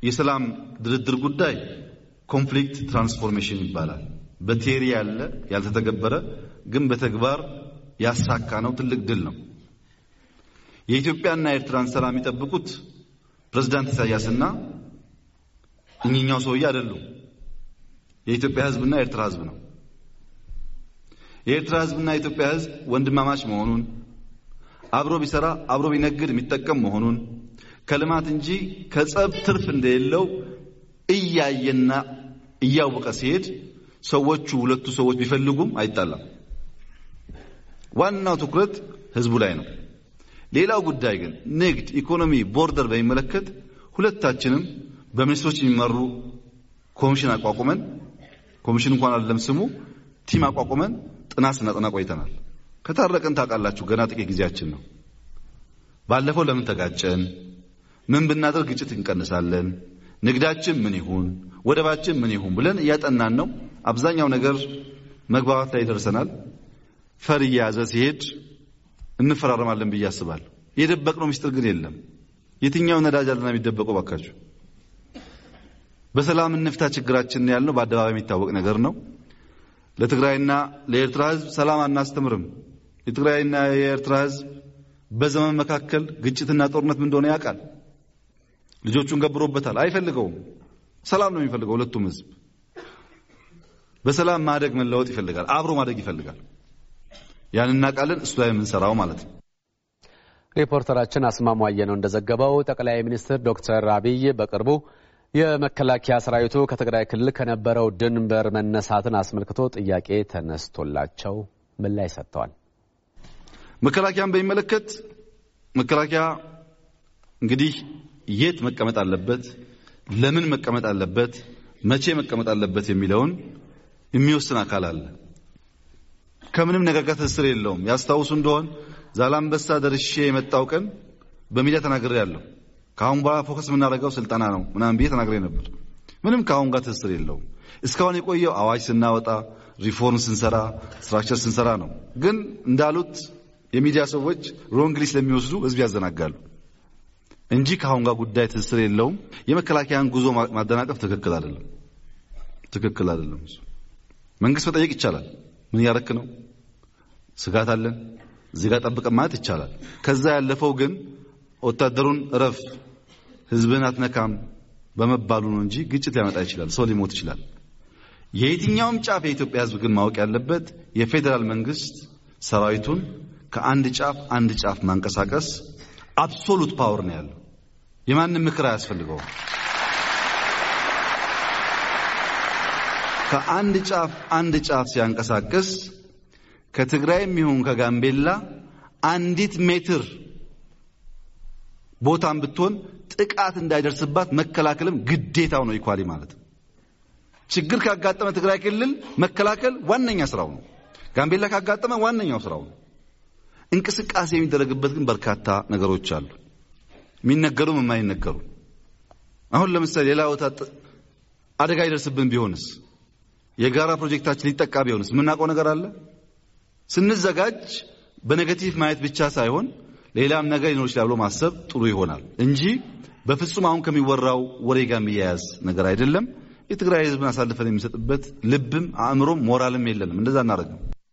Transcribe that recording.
የሰላም ድርድር ጉዳይ ኮንፍሊክት ትራንስፎርሜሽን ይባላል። በቴሪ ያለ ያልተተገበረ ግን በተግባር ያሳካ ነው። ትልቅ ድል ነው። የኢትዮጵያና የኤርትራን ሰላም የሚጠብቁት ፕሬዝዳንት ኢሳያስና እኚኛው ሰውዬ አይደሉም። የኢትዮጵያ ሕዝብና የኤርትራ ሕዝብ ነው። የኤርትራ ሕዝብና የኢትዮጵያ ሕዝብ ወንድማማች መሆኑን አብሮ ቢሰራ አብሮ ቢነግድ የሚጠቀም መሆኑን ከልማት እንጂ ከጸብ ትርፍ እንደሌለው እያየና እያወቀ ሲሄድ ሰዎቹ ሁለቱ ሰዎች ቢፈልጉም አይጣላም። ዋናው ትኩረት ህዝቡ ላይ ነው። ሌላው ጉዳይ ግን ንግድ፣ ኢኮኖሚ፣ ቦርደር በሚመለከት ሁለታችንም በሚኒስትሮች የሚመሩ ኮሚሽን አቋቁመን ኮሚሽን እንኳን አይደለም ስሙ ቲም አቋቁመን ጥናት ስናጠና ቆይተናል። ከታረቅን ታውቃላችሁ፣ ገና ጥቂት ጊዜያችን ነው። ባለፈው ለምን ተጋጨን? ምን ብናደርግ ግጭት እንቀንሳለን? ንግዳችን ምን ይሁን፣ ወደባችን ምን ይሁን ብለን እያጠናን ነው። አብዛኛው ነገር መግባባት ላይ ደርሰናል። ፈር እየያዘ ሲሄድ እንፈራረማለን ብዬ አስባለሁ። የደበቅነው ምስጢር ግን የለም። የትኛው ነዳጅ አለና የሚደበቀው? ባካችሁ በሰላም እንፍታ ችግራችን ያልነው በአደባባይ የሚታወቅ ነገር ነው። ለትግራይና ለኤርትራ ህዝብ ሰላም አናስተምርም። የትግራይና የኤርትራ ህዝብ በዘመን መካከል ግጭትና ጦርነት ምን እንደሆነ ያውቃል። ልጆቹን ገብሮበታል። አይፈልገውም። ሰላም ነው የሚፈልገው። ሁለቱም ህዝብ በሰላም ማደግ መለወጥ ይፈልጋል። አብሮ ማደግ ይፈልጋል። ያን እናውቃለን። እሱ ላይ የምንሰራው ማለት ነው። ሪፖርተራችን አስማማየ ነው እንደዘገበው ጠቅላይ ሚኒስትር ዶክተር አብይ በቅርቡ የመከላከያ ሰራዊቱ ከትግራይ ክልል ከነበረው ድንበር መነሳትን አስመልክቶ ጥያቄ ተነስቶላቸው ምላሽ ሰጥተዋል። መከላከያን በሚመለከት መከላከያ እንግዲህ የት መቀመጥ አለበት፣ ለምን መቀመጥ አለበት፣ መቼ መቀመጥ አለበት የሚለውን የሚወስን አካል አለ። ከምንም ነገር ጋር ትስስር የለውም። ያስታውሱ እንደሆን ዛላምበሳ ደርሼ የመጣው ቀን በሚዲያ ተናግሬ ያለሁ ከአሁን በኋላ ፎከስ የምናደርገው ስልጠና ነው ምናምን ብዬ ተናግሬ ነበር። ምንም ከአሁን ጋር ትስስር የለውም። እስካሁን የቆየው አዋጅ ስናወጣ፣ ሪፎርም ስንሰራ፣ ስትራክቸር ስንሰራ ነው። ግን እንዳሉት የሚዲያ ሰዎች ሮንግሊ ስለሚወስዱ ህዝብ ያዘናጋሉ እንጂ ከአሁን ጋር ጉዳይ ትስስር የለውም። የመከላከያን ጉዞ ማደናቀፍ ትክክል አይደለም፣ ትክክል አይደለም። መንግስት መጠየቅ ይቻላል። ምን እያረክ ነው? ስጋት አለን እዚህ ጋር ጠብቀን ማለት ይቻላል። ከዛ ያለፈው ግን ወታደሩን እረፍ፣ ህዝብን አትነካም በመባሉ ነው እንጂ ግጭት ሊያመጣ ይችላል። ሰው ሊሞት ይችላል። የየትኛውም ጫፍ የኢትዮጵያ ህዝብ ግን ማወቅ ያለበት የፌዴራል መንግስት ሰራዊቱን ከአንድ ጫፍ አንድ ጫፍ ማንቀሳቀስ አብሶሉት ፓወር ነው ያለው። የማንም ምክር አያስፈልገውም። ከአንድ ጫፍ አንድ ጫፍ ሲያንቀሳቅስ ከትግራይም ይሁን ከጋምቤላ አንዲት ሜትር ቦታም ብትሆን ጥቃት እንዳይደርስባት መከላከልም ግዴታው ነው። ኢኳሊ ማለት ችግር ካጋጠመ ትግራይ ክልል መከላከል ዋነኛ ስራው ነው። ጋምቤላ ካጋጠመ ዋነኛው ስራው ነው። እንቅስቃሴ የሚደረግበት ግን በርካታ ነገሮች አሉ፣ የሚነገሩም የማይነገሩ። አሁን ለምሳሌ ሌላ ቦታ አደጋ ይደርስብን ቢሆንስ የጋራ ፕሮጀክታችን ሊጠቃ ቢሆንስ የምናውቀው ነገር አለ። ስንዘጋጅ በኔጌቲቭ ማየት ብቻ ሳይሆን ሌላም ነገር ሊኖር ይችላል ብሎ ማሰብ ጥሩ ይሆናል እንጂ በፍጹም አሁን ከሚወራው ወሬ ጋር የሚያያዝ ነገር አይደለም። የትግራይ ሕዝብን አሳልፈን የሚሰጥበት ልብም አእምሮም ሞራልም የለንም። እንደዛ እናደርግም።